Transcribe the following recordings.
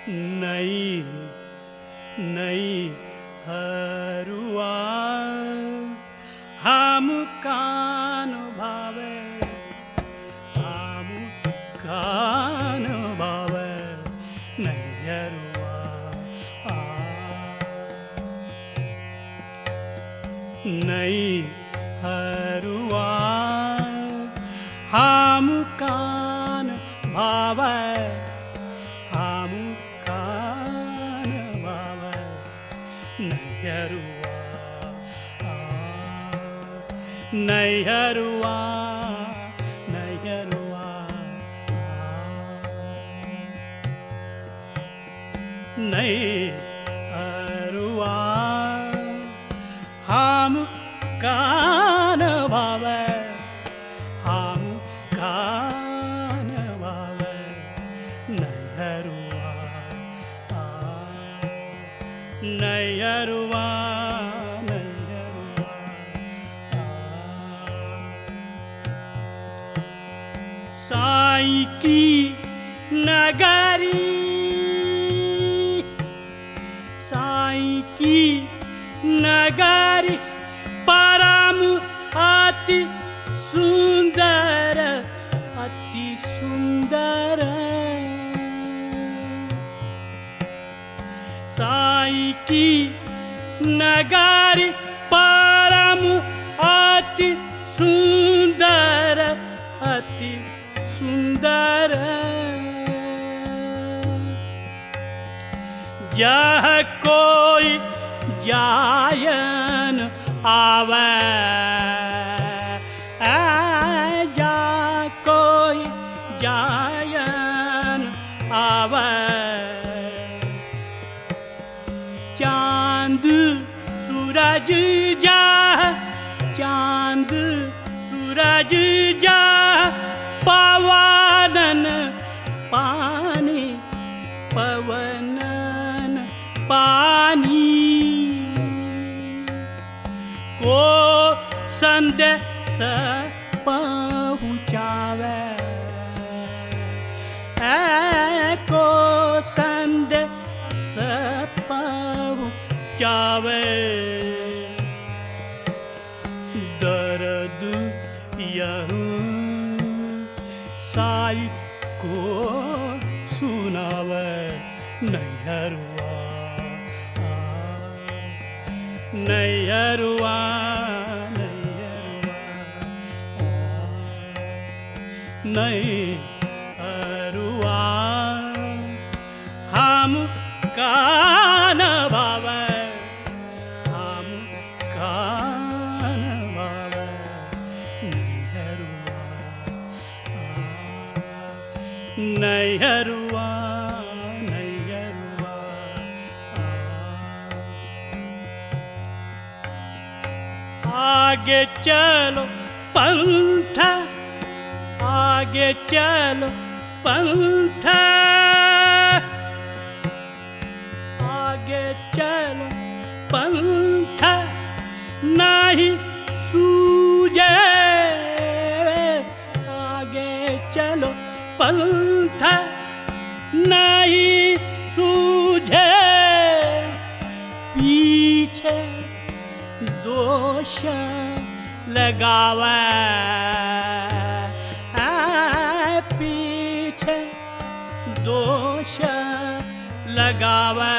नई नई हरुआ हम कान भावे हम कान भावे नैयरुआ आ नई हरुआ हम कान भावे हम कान भावे नैयरुआ आ नैयरुआ नैयरुआ नै अरुआ हम कान भावे हम कान भावे नैहरुआ नैहरुआ साई की नगरी साई की नगरी परम अति सुंदर अति सुंदर साई की नगरी परम अति सुंदर अति सुंदर जह कोई जायन आवे ऐ जा कोई जायन आवे चांद सूरज जा चांद सूरज जा पवनन पानी पवनन पानी को संदेश पहुँचावे ऐ को संदेश पहुँचावे दर्द यहू साई को सुनावे नैहरुआ नैहरुआ नैहरुआ हम कान भावे हम कान भावे नैहरुआ नैहरुआ नैहरुआ आगे चलो पंथ आगे चलो पंथ आगे चलो पंथ नहीं सूझे आगे चलो पंथ नहीं सूझे पीछे दोष लगावे ऐ पीछे दोष लगावे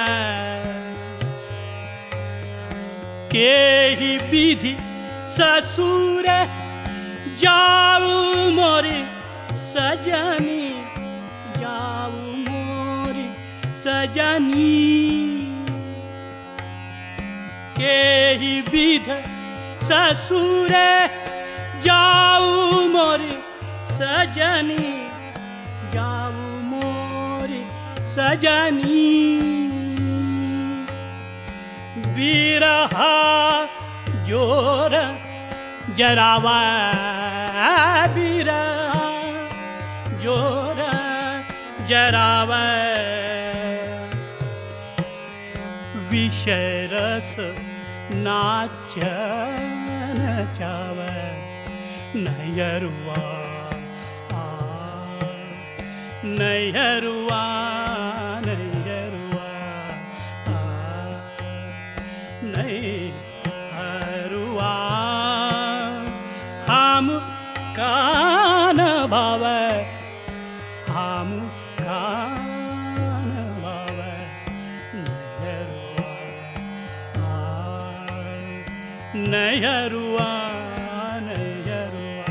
के ही विधि ससुर जाऊ मोरी सजनी जाऊ मोरी सजनी के ही विध ससुर जाऊ मोरी सजनी जाऊ मोरी सजनी बिरहा जोर जरावा बिरहा जोर जरावा विषय रस नाचन चाव नयरुआ आ, नयरुआ नयरुआ नहीं हरुआ हम कान भावे हम कान भावे नहरुआ नहरुआ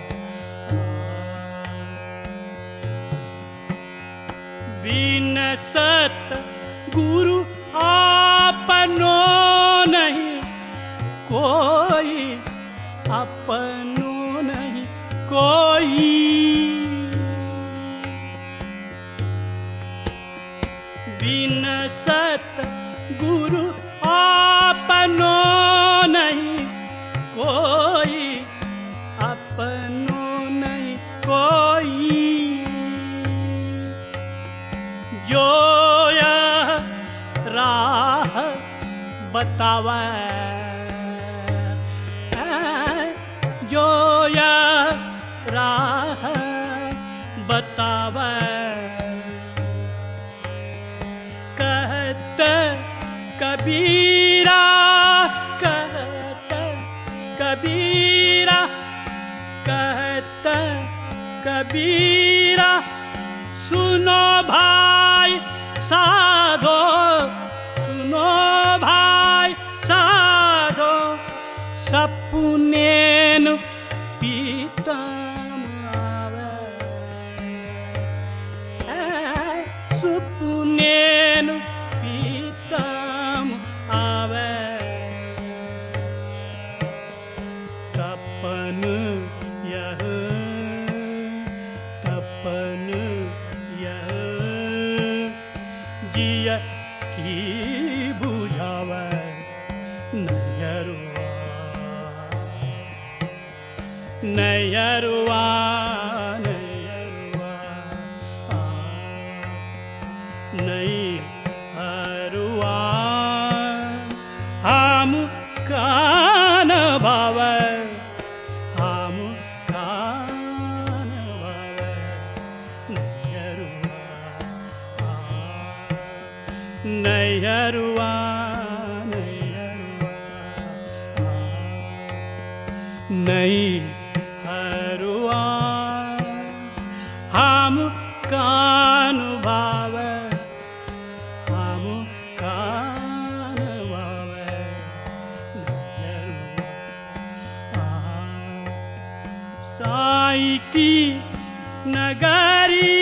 बिन सत गुरु आपनो नहीं कोई अपनो नहीं कोई बिन सत गुरु आपनो नहीं कोई अपनो नहीं कोई जो यह राह बतावे जो यह राह बतावे कहत कबीरा कहत कबीरा कहत कबीरा सुनो भाई साधो सुनो भाई साधो सपुनेन पीतम आवे सुपुनेन पीतम आवे तपन यह तपन यह जिय की बुझावे नयरुआ नयरुआ नयरुआ आ, नहीं हरुआ हम कान भावे हम कान भावे नयरुआ आ, नयरुआ नयरुआ आ, नहीं हरुआ हम कान भावे हम कान भावे नयरुआ आ, साई की नगरी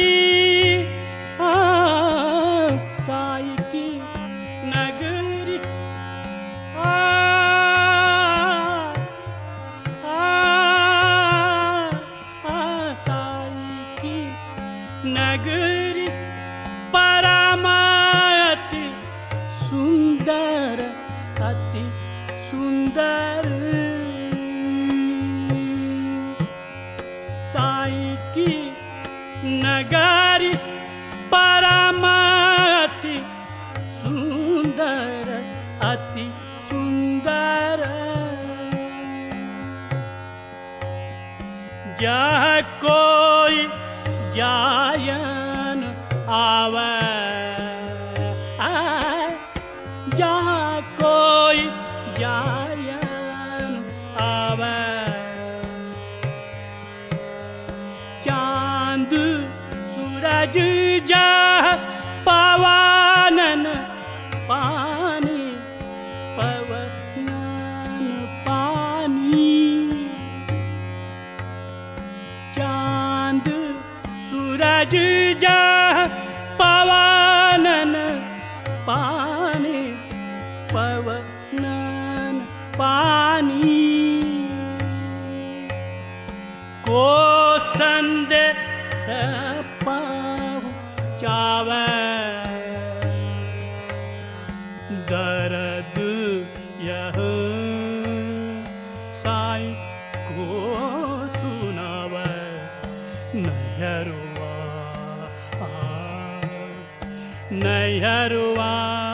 आ, साई की नगरी आ, आ, आ, साई की नगरी परमायति सुंदर अति सुंदर साई की नगरी परमाति सुंदर अति सुंदर जह कोई जायन आवे जहाँ कोई जायन आवे चांद सूरज जा पवानन पानी पवनन पानी चांद सूरज जा पवानन पानी पवनन पानी को संदेश पहुँचावे दर्द यह साई को सुनावे नयरुआ आ, नयरुआ